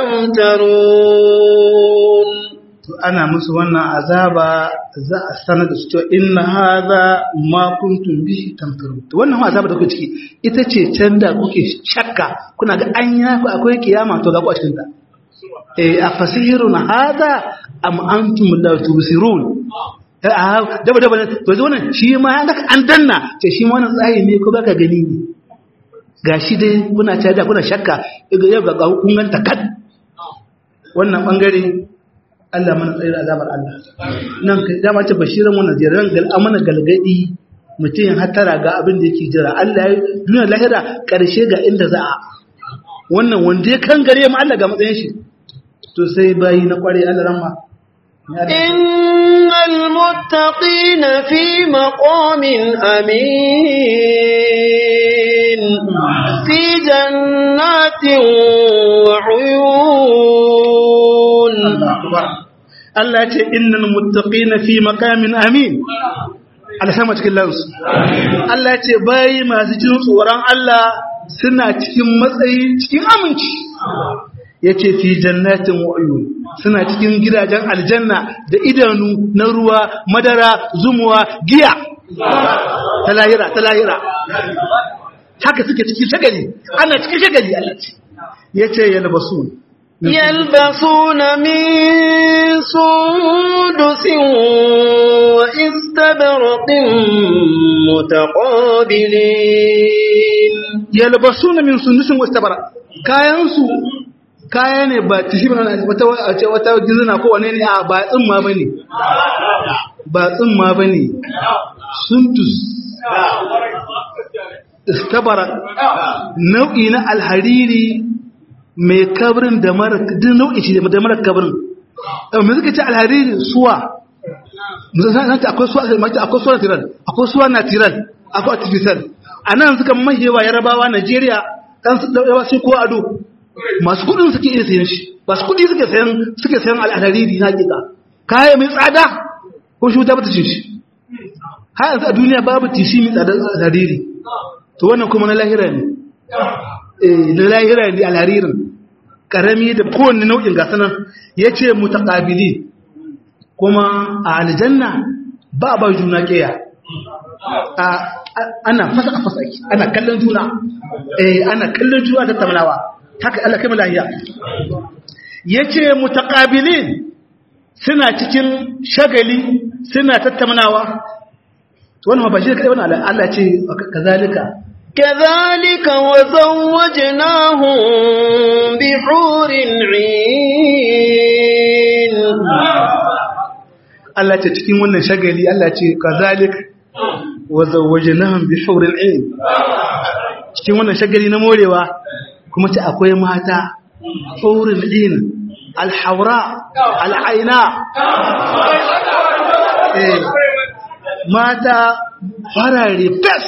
Speaker 1: tamtarun
Speaker 2: to ana musu wannan azaba za a sanar da su cewa inna hadha ma kuntum bihi tamtarun to wannan azaba da kuke ciki ita ce can da kuke shakka kuna ga anya ku akwai kiyama to ga ku a cikin ta eh afasihirun hadha am antum la tubsirun daba daba to zo nan shi ma an an danna ce shi ma wannan tsayi ne ko baka gani ne gashi dai kuna ta da kuna shakka yau ga kun ganta kad wannan bangare Allah mana tsayar azabar Allah nan kai dama ce bashiran wannan ziyaran gal amana galgadi mutum ya hatara ga abin da yake jira Allah ya duniya lahira karshe ga inda za a wannan wanda ya kan gare mu Allah ga matsayin shi to sai bayi na kware Allah ramma
Speaker 1: إن المتقين في مقام أمين في جنات وعيون
Speaker 2: Allah ce innal muttaqina fi maqamin amin Allah sama cikin lansu Allah ce bai masu jin tsoron Allah suna cikin matsayi cikin aminci yace fi jannatin wa uyun suna cikin gidajen aljanna da idanu na ruwa madara zumuwa giya ta lahira ta lahira haka suke cikin shagali ana cikin shagali Allah ce yace yalbasun
Speaker 1: يلبسون من سندس واستبرق متقابلين
Speaker 2: yalbasuna min sundusin wastabara kayan su kaya ne ba tishi ba wata wata wata gizina ko wane ne a ba tsimma bane ba tsimma bane sundus istabara nau'i na alhariri mai kabrin da mara duk nau'i ce da mara kabrin me suka ce alhariri suwa zanta akwai suwa akwai suwa natural akwai suwa natural akwai artificial a nan suka mahewa yarabawa Najeriya kan su dauka sai ko ado masu kudin suke iya sayan shi masu kudi suke sayan suke sayan alhariri na hakika kaya mai tsada ko shi ta bata cin shi har yanzu a duniya babu tishi mai tsada alhariri to wannan kuma na lahira ne eh na lahira ne alharirin karami da kowanne nau'in gasa nan yace mutaqabili kuma a aljanna ba ba juna kiya a ana fasa fasa ake ana kallon juna eh ana kallon juna da tamlawa haka Allah kai lahiya yace mutaqabilin suna cikin shagali suna tattaunawa to wannan ba shi kai wannan Allah ce kazalika
Speaker 1: كذلك وزوجناهم بحور عين
Speaker 2: Allah ce cikin wannan shagali Allah ce kazalik wa zawwajnahum bi huril ain cikin wannan shagali na morewa kuma ce akwai mata huril ain alhawra alaina eh mata farare fes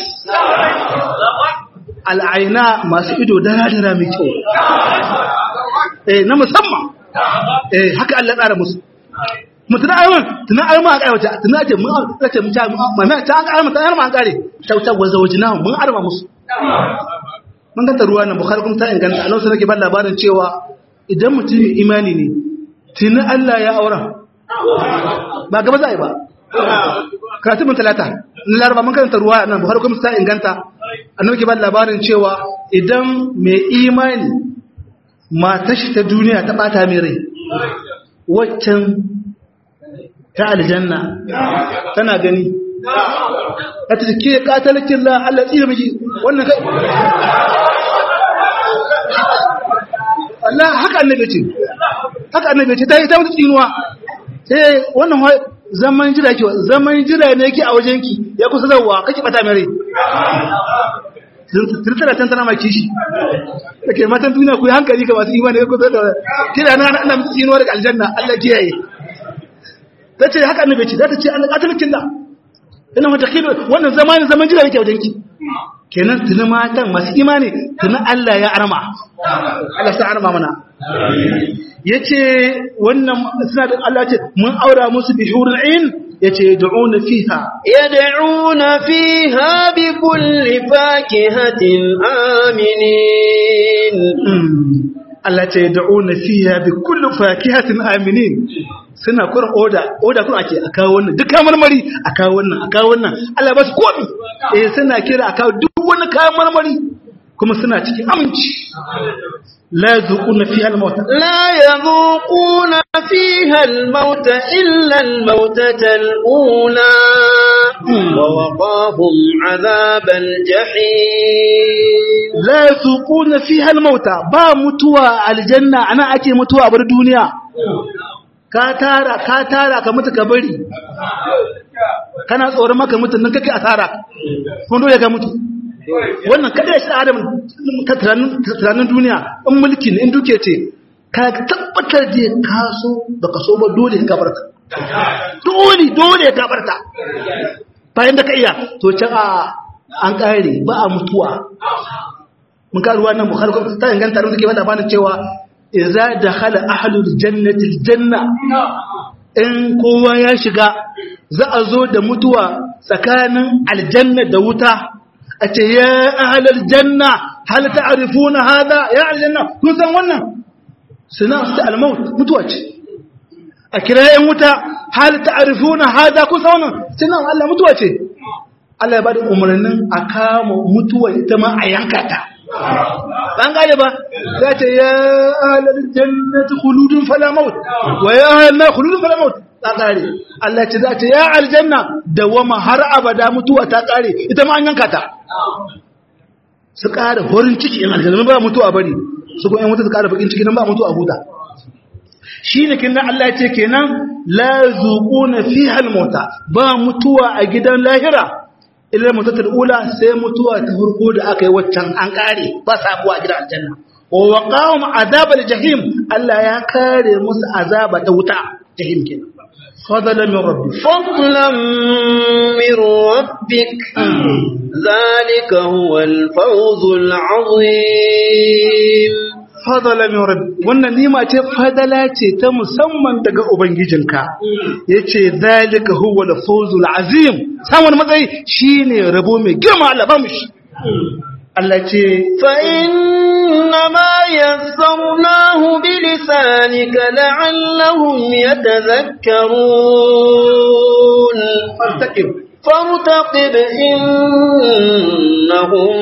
Speaker 2: al'aina masu ido dara-dara mai kyau eh na musamman eh haka Allah tsara musu mutuna ayyuan tuna ayyuan a kaiwata tuna ce mun ce mun ta mana ta an arma ta arma an kare ta ta gwaza wajina mun arma musu mun ga ruwa nan bukhari kuma ta inganta Allah sai nake ba labarin cewa idan mutum imani ne tuna Allah ya aura ba gaba zai ba karatu mun talata na laraba mun karanta ruwa nan bukhari kuma ta inganta annabi ke ba labarin cewa idan mai imani matar shi ta duniya ta bata mai rai waccan ta aljanna tana gani a ta ke katalakin la Allah tsira miki wannan kai Allah haka annabi ce haka annabi ce ta yi ta mutu tsinuwa sai wannan zaman jira ke zaman jira ne yake a wajenki ya kusa zauwa kake bata mere tirtara can tana maki shi da ke matan duniya ku yi hankali ga masu imani ya kusa da kira na ana mutu tsinuwa daga aljanna Allah kiyaye ta ce haka annabi ce za ta ce an katalakin da ina wata kilo wannan zamanin zaman jira yake a wajenki kenan tuni matan masu imani tuni Allah ya arma Allah sa arma mana yace wannan suna da Allah ce mun aura musu bi hurul ain yace du'una fiha
Speaker 1: yad'una fiha bi kulli fakihatin aminin
Speaker 2: Allah ce du'una fiha bi kulli fakihatin aminin suna kurin oda oda kun ake a kawo wannan duk kayan marmari a kawo wannan a kawo wannan Allah ba su komi eh suna kira a kawo duk wani kayan marmari kuma suna cikin aminci la yazuquna fiha al-maut
Speaker 1: la yazuquna fiha al-maut illa al-mautata al-ula wa waqahum 'adhab al-jahim
Speaker 2: la yazuquna fiha al-maut ba mutuwa aljanna ana ake mutuwa a bar duniya ka tara ka tara ka mutu ka bari kana tsoron maka mutu nan kake asara kun dole ka mutu wannan kada shi adam ka tunanin duniya in mulki ne in duke ce ka tabbatar da ka so da ka so ba dole ka barta dole dole ka barta bayan da ka iya to can a an kare ba a mutuwa mun karuwa nan bukhari ta inganta da suke bada bani cewa idza dakhala ahlul jannati aljanna in kowa ya shiga za a zo da mutuwa tsakanin aljanna da wuta a ce ya ahlul janna hal ta'rifuna hada ya aljanna kun san wannan suna su ta almaut mutuwa ce a kira yan wuta hal ta'rifuna hada kun san wannan suna Allah mutuwa ce Allah ya bada umarnin a kama mutuwa ita ma a yanka ta ban gane ba za ta ya ahlal jannati khuludun fala maut wa ya ahlal khuludun fala maut ta kare Allah ce za ta ya aljanna dawama har abada mutuwa ta kare ita ma an yanka ta su ƙara horin ciki in aljanna ba mutuwa bari su ko yan wuta su ƙara bakin ciki nan ba mutuwa huta shine kin Allah ya ce kenan la zuquna fiha al-mauta ba mutuwa a gidan lahira illa mutatul ula sai mutuwa ta farko da aka yi waccan an kare ba sabuwa a gidan aljanna wa waqahum azabal jahim Allah ya kare musu azaba ta wuta jahim kenan fadlan min rabbi
Speaker 1: فضلا من ربك ذلك هو الفوز العظيم
Speaker 2: fadala min rabbi wannan nima ce fadala ce ta musamman daga ubangijinka yace zalika huwa al-fawzul azim samun matsayi shine rabo mai girma Allah ba mu shi Allah ce
Speaker 1: فإنما يسرناه بلسانك لعلهم يتذكرون
Speaker 2: fartaqib
Speaker 1: فارتقب إنهم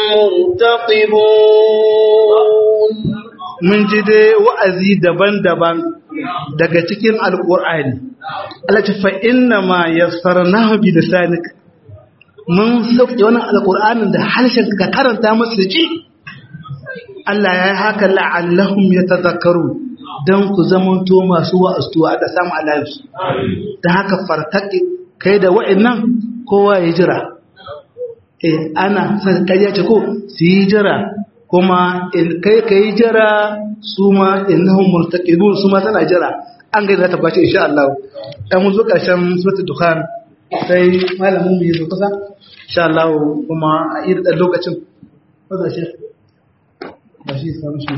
Speaker 1: مرتقبون
Speaker 2: mun ji dai wa'azi daban-daban daga cikin alqur'ani Allah ce fa inna ma yassarnahu bi lisanik mun sauke wannan alqur'anin da harshen ka karanta musu ji Allah ya yi haka la'allahum yatadhakkaru dan ku zamanto masu wa'astuwa da samu alayhi da haka fartaki kai da wa'annan kowa ya jira eh ana san kariya ce ko su yi jira kuma in kai kai jira su ma innahum murtaqibun su ma tana jira an ga za ta bace insha Allah dan mun zo karshen suratul dukhan sai malamin mu yazo kusa insha Allah kuma a irin dan lokacin kaza shi ba shi samu shi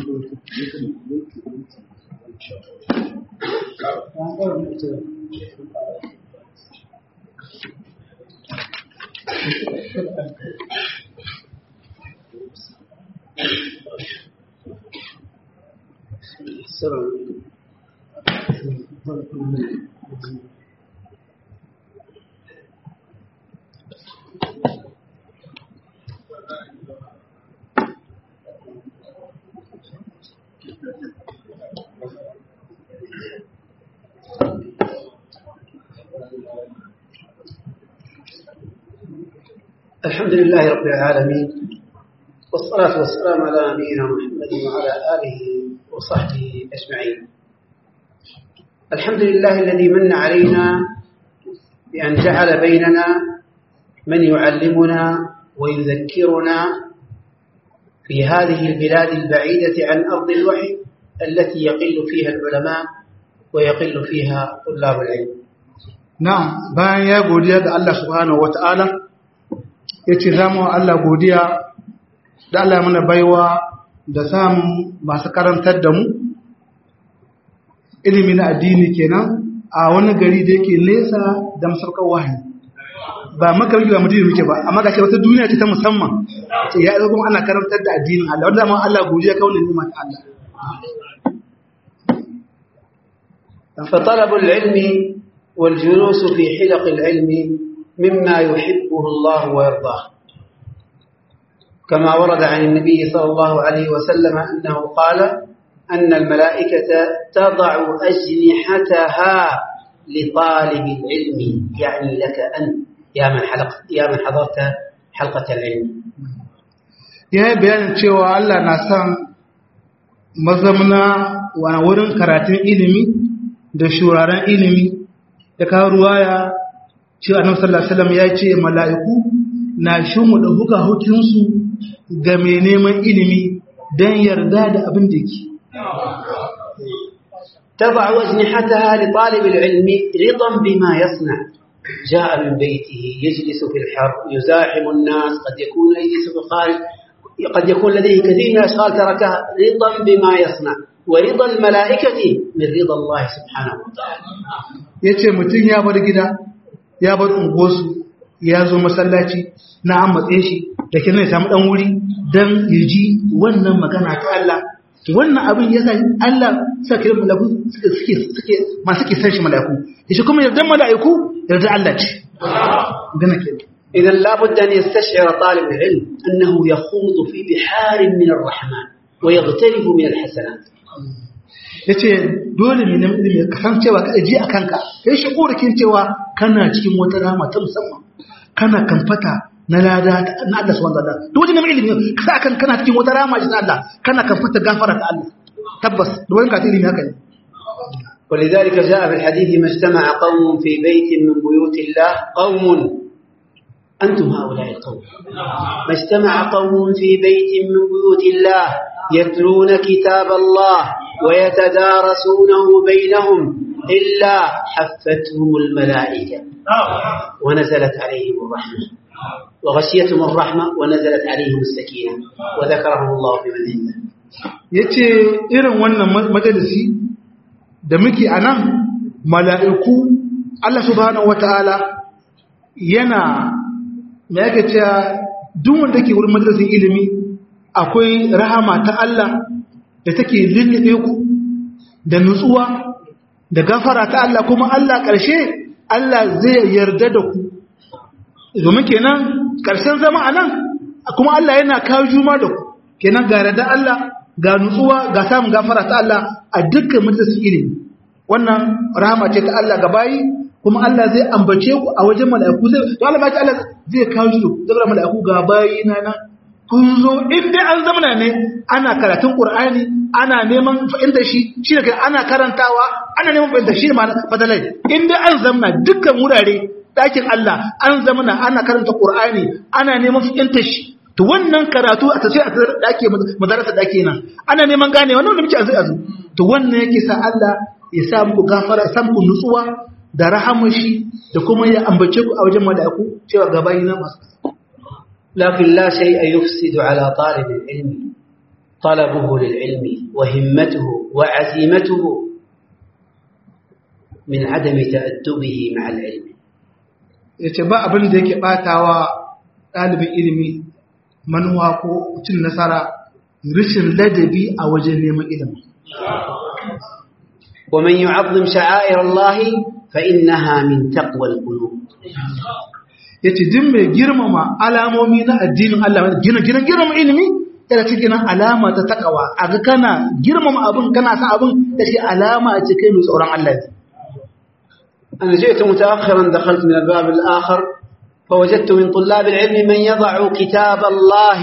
Speaker 3: الحمد لله رب العالمين والصلاة والسلام على نبينا محمد وعلى آله وصحبه أجمعين الحمد لله الذي من علينا بأن جعل بيننا من يعلمنا ويذكرنا في هذه البلاد البعيدة عن أرض الوحي التي يقل فيها العلماء ويقل فيها طلاب العلم
Speaker 2: Na'am, bayan ya godiya ga Allah subhanahu wa ta'ala, ya ce za mu Allah godiya da Allah mana baiwa da samun masu karantar da mu, ilimi na addini kenan a wani gari da yake nesa da masarkar wahayi. Ba makarki ba mutum muke ba, amma ga ce wata duniya ce ta musamman, ce ya zo kuma ana karantar da addinin Allah, wanda ma Allah godiya kawai ne ta Allah.
Speaker 3: فطلب العلم والجلوس في حلق العلم مما يحبه الله ويرضاه كما ورد عن النبي صلى الله عليه وسلم أنه قال أن الملائكة تضع أجنحتها لطالب العلم يعني لك أنت يا من حلق يا من حضرت حلقة العلم
Speaker 2: Ya yi bayanin cewa Allah na son mazamna wa wurin karatun ilimi da shuraren ilimi da kawo ruwaya cewa annabi sallallahu alaihi wasallam ya ce mala'iku na shimu da buga hukunsu ga mai neman ilimi dan yarda da abin da yake
Speaker 3: تضع أجنحتها لطالب العلم رضا بما يصنع جاء من بيته يجلس في الحر يزاحم الناس قد يكون يجلس في الخارج قد يكون لديه كثير من الأشغال تركها رضا بما يصنع ورضا الملائكة من رضا الله سبحانه وتعالى
Speaker 2: yace mutum ya bar gida ya bar unguwarsu ya zo masallaci na an matse shi da kina ya samu dan wuri dan ya ji wannan magana ta Allah wannan abin ya sa Allah sa kiran malaku suke suke suke masu ke san shi malaku yace kuma yardan malaiku yarda Allah ce gana ke
Speaker 3: إذا لابد أن يستشعر طالب العلم أنه يخوض في بحار من الرحمن ويغترف من الحسنات
Speaker 2: yace dole ne nan ilimi ka san cewa ka ji a kanka kai shi korakin cewa kana cikin wata rama ta musamman kana kamfata na lada na Allah subhanahu wa ta'ala duk wajen ilimi ka sa kan kana cikin wata rama ta Allah kana kamfata gafara ta Allah tabbas duk wani ka ilimi haka ne
Speaker 3: ولذلك جاء في الحديث ما اجتمع قوم في بيت من بيوت الله قوم أنتم هؤلاء القوم ما اجتمع قوم في بيت من بيوت الله يتلون كتاب الله ويتدارسونه بينهم إلا حفتهم الملائكة ونزلت عليهم الرحمة وغشيتهم الرحمة ونزلت عليهم السكينة وذكرهم الله في من عنده
Speaker 2: yace irin wannan majalisi da muke a nan mala'iku Allah subhanahu wata'ala yana me yake cewa duk wanda ke wurin majalisin ilimi akwai rahama ta Allah da take lullube ku da nutsuwa da gafara ta Allah kuma Allah ƙarshe Allah zai yarda da ku domin kenan ƙarshen zama a nan kuma Allah yana kawo juma da ku kenan ga yarda Allah ga nutsuwa ga samun gafara ta Allah a dukkan majalisin ilimi wannan rahama ce ta Allah ga bayi kuma Allah zai ambace ku a wajen mala'iku zai to Allah baki Allah zai kawo shi da mala'iku ga bayi na nan kun zo in dai an zamana ne ana karatun Qur'ani ana neman fahimta shi shi ne ana karantawa ana neman fahimta shi ne ma fadalai in dai an zamana dukkan wurare dakin Allah an zamana ana karanta Qur'ani ana neman fahimta shi to wannan karatu a tace a dake madarasa dake nan ana neman gane wannan da muke azu azu to wannan yake sa Allah ya sa muku gafara ya sa muku nutsuwa da rahamashi da kuma ya ambace ku a wajen mala'iku cewa gabayi na masu
Speaker 3: لكن لا شيء يفسد على طالب العلم طلبه للعلم وهمته وعزيمته من عدم تأدبه مع العلم
Speaker 2: yace ba abin da yake batawa ɗalibin ilimi manuwa ko cin nasara rashin ladabi a wajen neman ilimi
Speaker 3: ومن يعظم شعائر الله فإنها من تقوى القلوب
Speaker 2: yace din mai girmama alamomi na addinin Allah gina gina girmama ilimi yana cikin alama ta takawa aga kana girmama abin kana san abin da shi alama a cikin mai tsoron Allah
Speaker 3: أنا جئت متأخرا دخلت من الباب الآخر فوجدت من طلاب العلم من يضع كتاب الله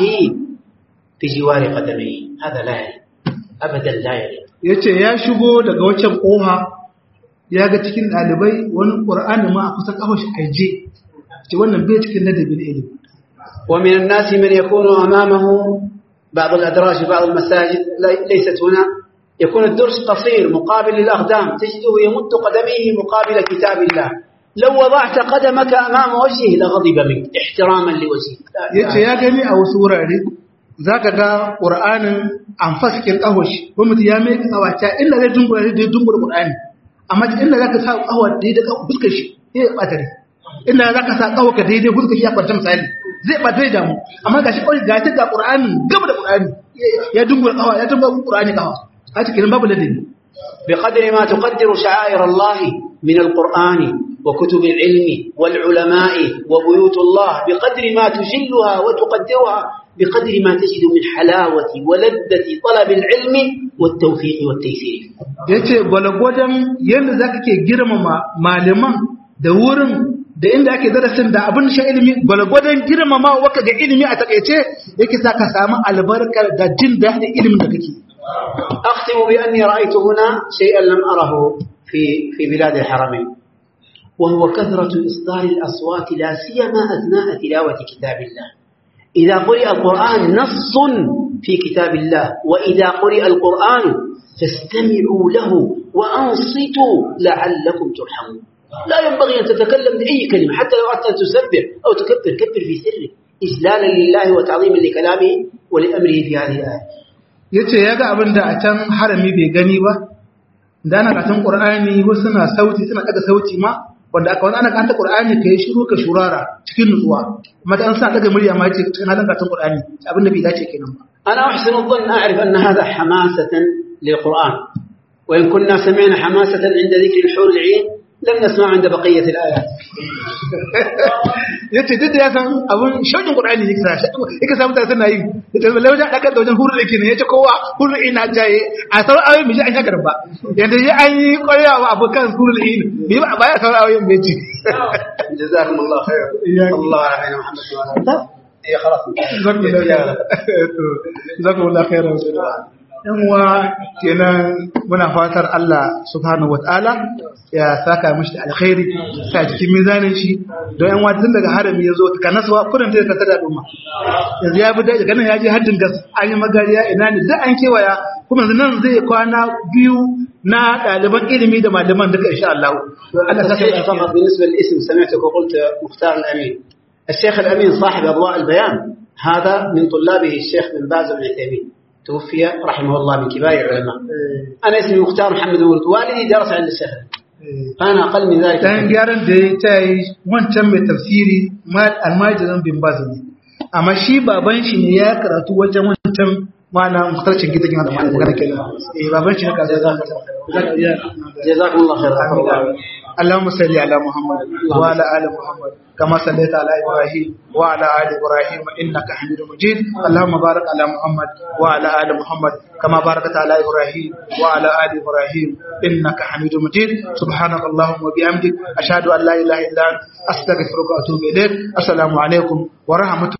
Speaker 3: في جوار قدميه هذا لا يليق أبدا لا يليق
Speaker 2: yace ya shigo daga wancan koha ya ga cikin ɗalibai wani ƙur'ani ma a kusan ƙafa shi aije ce wannan bai cikin ladabin ilimi
Speaker 3: ومن الناس من يكون أمامه بعض الأدراج في بعض المساجد لي- ليست هنا يكون الدرس قصير مقابل للأقدام تجده يمد قدميه مقابل كتاب الله لو وضعت قدمك أمام وجهه لغضب منك احتراما لوجهه لا
Speaker 2: yace ya gani a wasu wurare zaka ga ƙur'anin an faskin ƙafa shi ko mutum ya mai ƙawace inda zai dungura zai dungura ƙur'ani amma inda zaka sa ƙawa daidai ƙafa fuskar shi zai ɓata rai inda zaka sa ƙawa ka daidai fuskar shi ya kwanta misali zai ɓata rai damu amma ga shi kawai ga ta ga ƙur'ani gaba da ƙur'ani ya dungura ƙawa ya dungura ƙur'ani ƙawa a cikin babu ladabi
Speaker 3: بقدر ما تقدر شعائر الله من القرآن وكتب العلم والعلماء وبيوت الله بقدر ما تجلها وتقدرها بقدر ما تجد من حلاوة ولذة طلب العلم والتوفيق والتيسير
Speaker 2: ya ce gwalgwadon yadda za ka ke girmama malaman da wurin da inda ake darasin da abin shan ilimi gwalgwadon girmama waka ga ilimi a takaice yake sa ka samu albarkar da jin daɗin ilimin da kake
Speaker 3: أختم بأني رأيت هنا شيئا لم أره في في بلاد الحرمين وهو كثرة إصدار الأصوات لا سيما أثناء تلاوة كتاب الله إذا قرئ القرآن نص في كتاب الله وإذا قرئ القرآن فاستمعوا له وأنصتوا لعلكم ترحمون لا ينبغي أن تتكلم بأي كلمة حتى لو أردت أن تسبح أو تكبر كبر في سرك إجلالا لله وتعظيما لكلامه ولأمره في هذه الآية
Speaker 2: ya ce ya ga abin da a can harami bai gani ba da ana katon ƙur'ani wasu na sauti suna ɗaga sauti ma wanda aka wani ana kanta qur'ani kai shiru ka shurara cikin nutsuwa amma dan sa daga murya ma ce cikin halin karatun qur'ani abin da bai dace kenan ba
Speaker 3: أنا أحسن الظن أعرف أن هذا حماسة للقرآن وإن كنا سمعنا حماسة عند ذكر الحور العين لم نسمع عند بقية الآيات
Speaker 2: yace duk da ya san abun shaukin qur'ani yake sa yake samu ta suna yi yace balle wajen dakar da wajen hurul yake ne yace kowa hurul ina jaye a sauran ayoyin miji an shakar ba yanda ya an yi ƙwarewa abokan hurul in bi ba ba ya sauran ayoyin bai ci
Speaker 3: جزاكم الله خير الله على محمد وعلى إيه خلاص
Speaker 2: jazakumullahu khairan yan uwa kenan muna fatar Allah subhanahu wataala ya saka mishi da alkhairi sa cikin mizanin shi don yan uwa tun daga harami yazo ta kanaswa kudin ta ta da duma yanzu ya bi daga nan ya je haddin gas an yi magariya ina ne duk an kewaya kuma yanzu nan zai kwana biyu na ɗaliban ilimi da malaman duka insha Allah Allah saka
Speaker 3: التصحيح فقط بالنسبة للاسم سمعتك وقلت مختار الأمين الشيخ الأمين صاحب أضواء البيان هذا من طلابه الشيخ بن باز بن عثيمين توفي رحمه الله من كبار العلماء أنا اسمي مختار محمد ولد والدي درس عند الشيخ فأنا أقل من ذلك
Speaker 2: dan gyaran da ya ta yi wancan mai tafsiri almajirin bin baz ne amma shi baban shi ne ya karatu wajen wancan mana mutarcin gidan yana da mana magana kenan eh baban shi ne ka zai
Speaker 3: جزاكم الله خير غفر الله
Speaker 2: اللهم صل على محمد وعلى ال محمد كما صليت على ابراهيم وعلى ال ابراهيم انك حميد مجيد اللهم بارك على محمد وعلى ال محمد كما باركت على ابراهيم وعلى ال ابراهيم انك حميد مجيد سبحانك اللهم وبحمدك اشهد ان لا اله الا انت استغفرك واتوب اليك السلام عليكم ورحمه